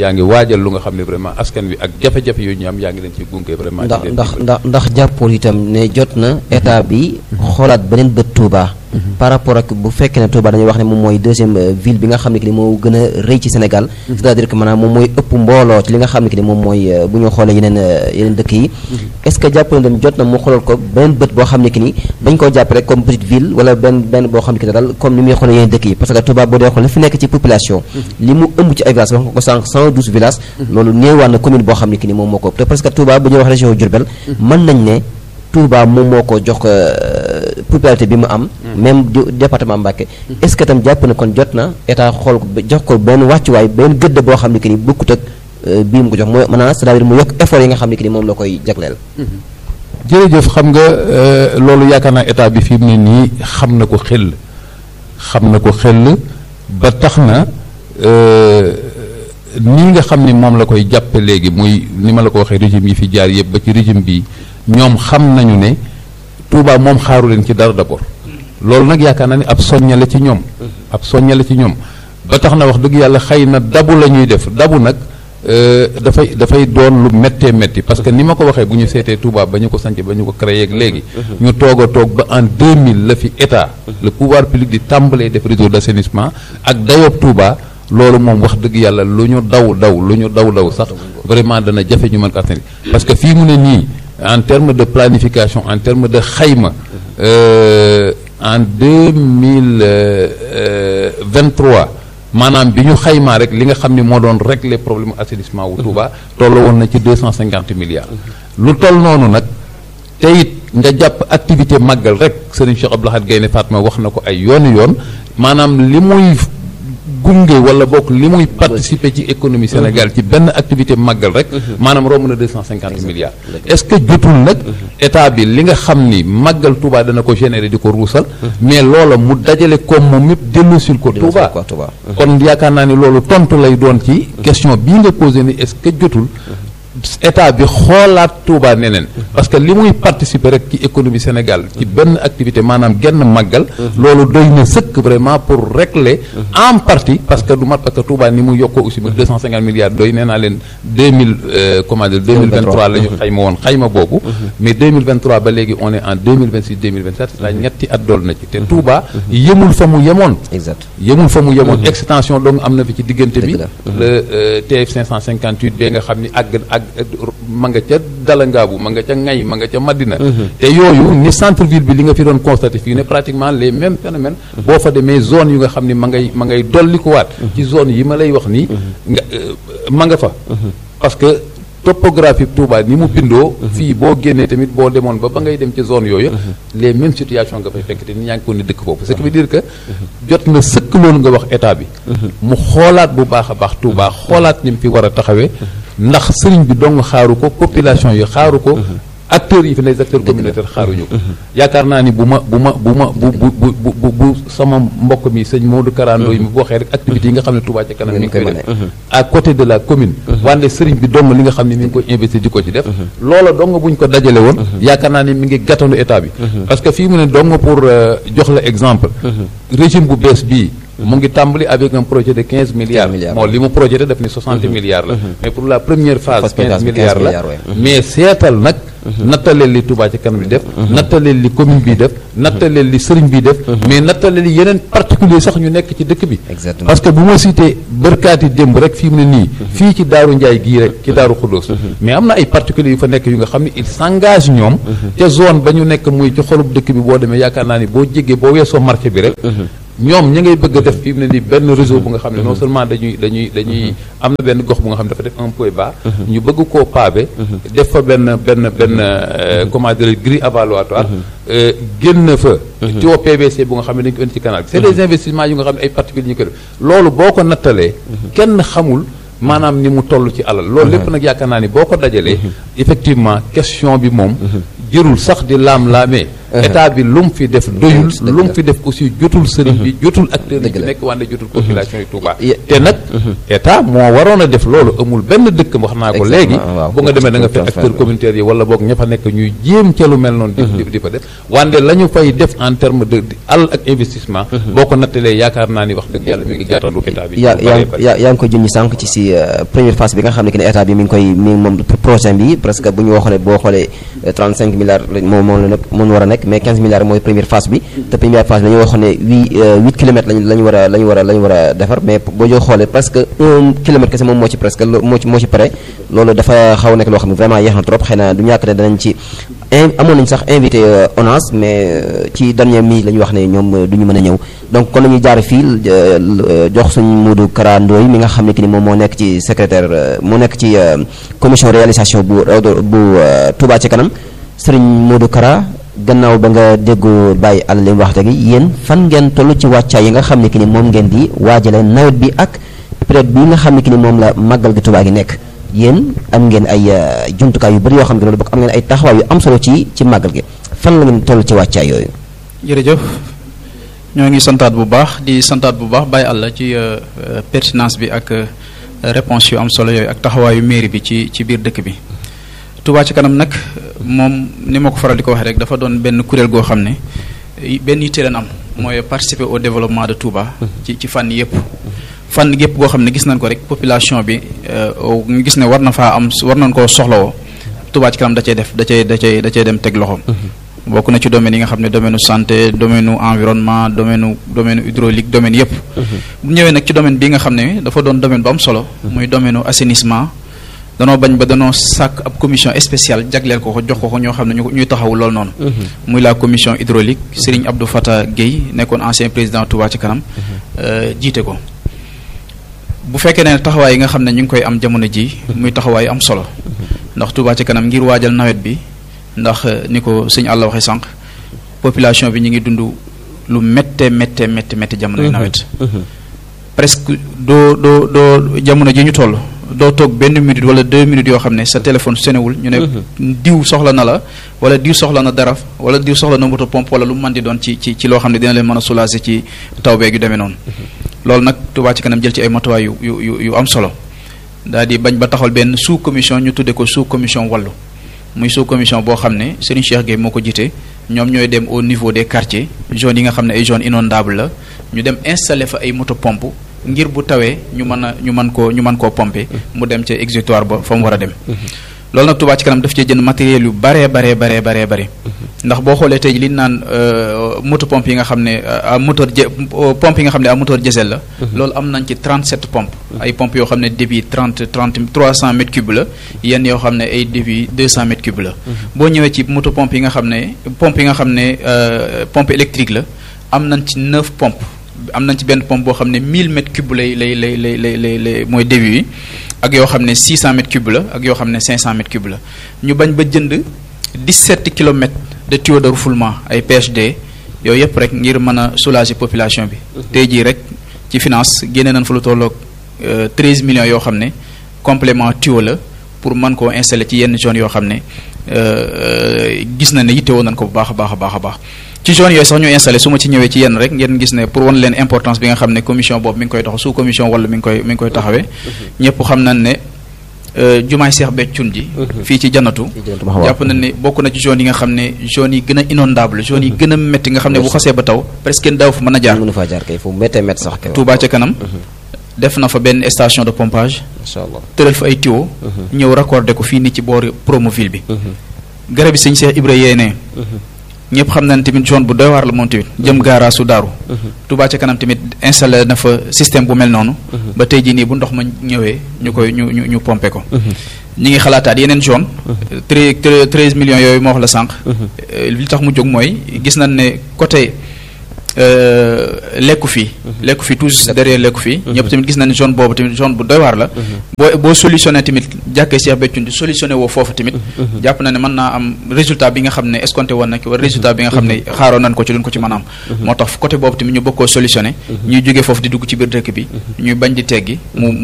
yaa ngi waajal lu nga xam ne vraiment askan wi ak jafe-jafe yooyu ñu am yaa ngi leen ci gunge vraiment ndax di leen ndax dimbali. ndax ndax jàppool itam ne jot na état bi xoolaat beneen bët Touba par rapport ak bu fekkee ne Touba dañuy wax ne moom mooy deuxième euh, ville bi nga xam ne que ni moo gën a rëy ci Sénégal c'est-à-dire que maanaam moom mooy ëpp mbooloo ci li nga xam ne que ni moom mooy euh, bu ñu xoolee yeneen euh, yeneen dëkk yi est-ce que jàpp na dem jot na mu xoolal ko beneen bët boo xam ne que ni bañ koo jàpp rek comme petite ville wala benn benn boo xam ne que ni daal comme ni muy xoolee yeneen dëkk yi parce que Touba boo dee xool li fi nekk ci population li mu ëmb ci ay villages wax nga ko sànq 112 villages loolu néewaan na commune boo xam ne que ni moom moo ko ëpp te parce que Touba bu ñuy wax région Diourbel mën nañ ne Touba moom moo ko jox euh, popularité bi mu am même du département Mbacké est-ce que tam jàpp na kon jot na état xool ko ba jox ko benn wàccuwaay benn gëdd boo xam ne que ni bokkut ak euh, bii mu ko jox mooy maanaam c'est-à-dire mu yokk effort yi nga xam ne que ni moom la koy jagleel jërëjëf xam nga euh, loolu yaakaar naa état bi fi mu ne nii xam na ko xel xam na ko xel ba tax na euh, nii nga xam ni moom la koy jàppe léegi muy ni ma la ko waxee régime yi fi jaar yëpp ba ci régime bi ñoom xam nañu ne Touba moom xaaru leen ci dara d'abord loolu nag yaakaar naa ni ab soññale ci ñoom ab soññale ci ñoom ba tax na wax dëgg yàlla xëy na dabu la ñuy def dabu nag euh, dafay dafay doon lu méttee métti parce que ni ma ko waxee bu ñu seetee Touba ba ñu ko sanc ba ñu ko créé ak léegi ñu toog a toog ba en 2000 la fi état le pouvoir public di tàmbalee def réseau d'assainissement ak dayoob Touba loolu moom wax dëgg yàlla lu ñu daw daw lu ñu daw daw sax vraiment dana jafe ñu mën ko assainir parce que fii mu ne nii en termes de planification en termes de xayma euh, en 2023 maanaam bi ñu xaymaa rek li nga xam ne moo doon régler problème assainissement wu Touba toll woon na ci 250 milliards lu toll noonu nag te it nga jàpp activité màggal rek Serigne Cheikh Abdou Lahad Gaïndé Fatma wax na ko ay yooni yoon maanaam li muy gunge wala bokk li muy participer ci économie Sénégal ci benn activité màggal rek maanaam romb na 250 milliards est-ce que jotul nag état bi li nga xam ni màggal Touba dana ko générer di ko ruusal mais loola mu dajale koom moom yëpp dellusil ko Touba quoi Touba kon yaakaar naa ni loolu tontu lay doon ci question bii nga posé ni est-ce que jotul état bi xoolaat Touba neneen parce que li muy participer rek ci économie Sénégal ci benn activité maanaam genn màggal loolu doy na sëkk vraiment pour régler en partie parce que du mat parce que Touba ni mu yokkoo aussi ba 250 milliards doy nee naa leen 2000 euh, comment dire 2023 la ñu xayma woon xayma boobu mais 2023 ba léegi on est en 2026 2027 la ñetti at dool na ci te Touba yemul fa mu yemoon exact yemul fa mu yemoon extension donc am na fi ci diggante bi Dëgg la. le euh, TF 558 bee nga xam ni àgg àgg ma nga ca Dalangaabu ma nga ca Ngay ma nga ca Madina te yooyu ni centre ville bi li nga fi doon constaté fii ne pratiquement les mêmes phénomènes boo fa demee zone yu nga xam ni ma ngay ma ngay dolli ko waat ci zone yi ma lay wax nii nga euh, ma nga fa parce que topographie Touba ni mu bindoo fii boo génnee tamit boo demoon ba ba ngay dem ci zone yooyu les mêmes situations nga fay fekk te ni ñaa ngi ko ni dëkk foofu ce qui veut dire que jot na sëkk loolu nga wax état bi mu xoolaat bu baax a baax Touba xoolaat ni mu fi war a taxawee ndax sëriñ bi dong xaaru ko population yi xaaru ko acteurs yi fi les acteurs communautaires xaaruñu ko yaakaar naa ni bu ma bu ma bu ma bu bu bu bu bu bu sama mbokk mi sëñ Modou Karando yi mu waxee rek activités yi nga xam ne Touba ca kanam mi ngi koy def à côté de la commune wante sëriñ bi dong li nga xam ne mi ngi koy investir di ko ci def loola dong buñ ko dajale woon yaakaar naa ni mi ngi gàttandu état bi parce que fii mu ne dong pour euh, jox la exemple régime bu bees bii mu ngi tàmbali avec un projet de 15 milliards milliards. moo li mu projeté def ni 60 milliards la mais pour la première phase Phase 15 15 milliards la milliards, ouais. mais seetal nag nattaleel li Touba ci kanam bi def nattaleel li commune bi def nattaleel li sëriñ bi def mais nattaleel li yeneen particulier sax ñu nekk ci dëkk bi Exactement. parce que bu ma cité bërkaati démb rek fii mu ne nii fii ci Daaru Njaay gii rek ci Daaru Xuddoos mais am na ay particuliers yu fa nekk yu nga xam ne il s'engage ñoom ca zone ba ñu nekk muy ci xolub dëkk bi boo demee yaakaar naa ni boo jéggee boo weesoo marché bi rek ñoom ña ngay bëgg a def fii mu ne nii benn réseau bu nga xam ne non seulement dañuy dañuy dañuy am na benn gox bu nga xam ne dafa def un point bas ñu bëgg koo pavé def fa benn benn benn euh, comment dire grille avaloir euh, génn fa tuyau PVC bu nga xam ne dañu ko indi ci canal bi c'est des investissements yu nga xam ne ay particuliers ñu ko def loolu boo ko nattalee kenn xamul maanaam ni mu toll ci alal loolu lépp nag yaakaar naa ni boo ko dajalee effectivement question bi moom jërul sax di laam-laamee état bi lu mu fi def doyul lu mu fi def aussi jotul sëriñ bi jotul acteurs yi Dëgg ci la. nekk wante jotul population yi Touba Ye- te nag état moo waroon a def loolu amul benn dëkk wax naa ko Exactement, léegi waaw. bu nga demee da nga fekk Transfert acteurs communautaires yi wala boog ña fa nekk ñuy jéem ca lu mel noonu di di- di fa def wante la ñu fay def en terme de di alal ak investissement boo ko nattalee yaakaar naa ni wax dëgg yàlla mi ngi gàttandu état bi yaa lu yaa bëree bëri. yaa yaa ngi ko junj sànq ci si euh, première phase bi nga xam ne que ne état bi mi ngi koy mi ngi moom projet bi presque bu ñu xoolee boo xoolee euh, 35 milliards lañ- moom moom la nekk moom war a nekk mais 15 milliards mooy première phase bi te première phase bi dañoo waxoon ne 8 8 kilomètres lañ la ñu war a la ñu war a la ñu war a defar mais boo joo xoolee presque 1 kilomètre kese moom moo ci presque lo- moo ci moo ci pare loolu dafa xaw a nekk loo xam ne vraiment yeex na trop xëy na du ñàkk ne danañ ci in amoon nañu sax invité euh, ONAS mais euh, ci dernière minute la ñu wax ne ñoom euh, du ñu mën a ñëw donc kon la ñuy jaar fii euh, euh, jox suñ Modou Kara Ndoye mi nga xam ne que ni moom moo nekk ci secrétaire euh, moo nekk ci euh, commission réalisation bu raw- bu euh, Touba ci kanam sëriñ Modou Kara gannaaw ba nga déggoo bàyyi àll li mu wax léegi yéen fan ngeen toll ci wàccaay yi nga xam ne que ni moom ngeen di waajale nawet bi ak période bi nga xam ne que ni moom la màggal gi Touba gi nekk yéen am ngeen ay euh, jumtukaay yu bëri yoo xam ne loolu bokk am ngeen ay taxawaay yu am solo ci ci màggal gi fan la ngeen toll ci wàccaay yooyu. jërëjëf ñoo ngi santaat bu baax di santaat bu baax bàyyi àlla ci euh, euh, pertinence bi ak euh, réponse yu am solo yooyu ak taxawaayu mairie bi ci ci biir dëkk bi Touba ci kanam nag moom ni ma ko faral di ko waxee rek dafa doon benn kuréel goo xam ne i- benn yitte leen am mooy participer au développement de Touba ci ci fànn yëpp fànn yëpp goo xam ne gis nañ ko rek population bi euh, au- ñu gis ne war na faa am war nañ koo soxlawoo Touba ci kanam da cay def da cay da cay da cay dem teg loxoom bokk na ci domaine yi nga xam ne domaine u santé domaine u environnement domaine u domaine u hydraulique domaine yëpp bu ñëwee nag ci domaine bi nga xam ne dafa doon domaine bu am solo muy domaine u assainissement danoo bañ ba danoo sàkk ab commission spéciale jagleel ko ko jox ko ko ñoo xam ne ñu ñuy taxawu loolu noonu muy la commission hydraulique Serigne Abdou Fata Gueye nekkoon ancien président Touba ci kanam euh, jiite ko bu fekkee ne taxawaay yi nga xam ne ñu ngi koy am jamono ji muy taxawaay am solo ndax Touba ci kanam ngir waajal nawet bi ndax euh, ni ko sëñ àlla waxee sànq population bi ñu ngi dund lu métte métte métte métte jamono yu nawet presque doo doo doo jamono ji ñu toll doo toog benn minute wala deux minutes yoo xam ne sa téléphone sonewul ñu ne diw soxla na la wala diw soxla na dara wala diw soxla na moto pompe wala lu mu mën di doon ci ci ci loo xam ne dina leen mën a soulager ci taw beeg yu demee noonu loolu nag Touba ci kanam jël ci ay matuwaay yu yu yu yu am solo daal di bañ ba taxawal benn sous commission ñu tudde ko sous commission wallu muy sous commission boo xam ne Serigne Cheikh Gueye moo ko jiite ñoom ñooy dem au niveau des quartiers zones yi nga xam ne ay zones inondables la ñu dem installer fa ay moto pompe ngir bu tawee ñu mën a ñu mën koo ñu mën koo pomper mu dem ca exutoire ba fa mu war a dem loolu nag Touba ci kanam daf cee jënd matériel yu baree baree baree baree bare ndax boo xoolee tey li ñu naan euh, moto pompe yi nga xam ne à moteur je pompe yi nga xam ne à moteur diesel la loolu am nañ ci 37 pompes ay pompes yoo xam ne débit 30 30 300 mètres cubes la yenn yoo xam ne ay débit 200 mètres cubes la boo ñëwee ci moto pompe yi nga xam ne pompe yi nga xam ne euh, pompe électrique la am nañ ci 9 pompes am nañ ci benn pompe boo xam ne 1000 mètres cubes lay lay lay lay lay lay lay mooy débit yi ak yoo xam ne 600 mètres cubes la ak yoo xam ne 500 mètres cubes la ñu bañ ba jënd 17 kilomètres de tuyaux de refoulement ay PHD yooyu yëpp rek ngir mën a soulager population bi. tey jii rek ci finance génne nañ fa lu tolloog 13 millions yoo xam ne complément tuyau la pour mën koo installer ci yenn zone yoo xam ne euh, gis na ne yittewoo nañ ko bu baax a baax a baax a baax. ci zone yooyu sax ñu installé su ma ci ñëwee ci yenn rek ngeen gis ne pour wan leen importance bi nga xam ne commission boobu mi ngi koy taxaw sous commission wala mi ngi koy mi ngi koy taxawee ñëpp xam nañ ne euh, jumaay Seex Béthio ji fii ci janatu jàpp nañ ne bokk na ci zone yi nga xam ne zone yi gën a inondable zone yi gën a métti nga xam ne bu xasee ba taw presque kenn daaw fa mën a jaar mënu faa jaar kay foofu méttee métti sax kay Touba ca kanam def na fa benn station de pompage incha allah tëral fa ay tuyau ñëw raccordé ko fii nii ci boori Promoville bi garab yi sëñ Seex Ibra yéenee ñëpp xam nañ tamit zone bu doy waar la moom tamit jëm gaara su daaru Touba ca kanam tamit installé na fa système bu mel noonu ba tey jii nii bu ndox ma ñëwee ñu koy ñu ñu ñu pompé ko ñi ngi xalaataat yeneen zone tre treize millions yooyu moo wax la sànq li tax mu jóg mooy gis nañ ne côté lekku fii lekku fii toujours derrière lekku fii ñëpp tamit gis nañ ne zone boobu tamit zone bu doy waar la boo boo solutionné tamit jàkkee Cheikh Béthio di solutionné woo foofu tamit jàpp na ne mën naa am résultat bi nga xam ne escompté woon na ko wala résultat bi nga xam ne xaaroon nañ ko ci duñ ko ci mën a am moo tax côté boobu tamit ñu bëgg koo solutionné ñuy jógee foofu di dugg ci biir dëkk bi ñuy bañ di teggi mu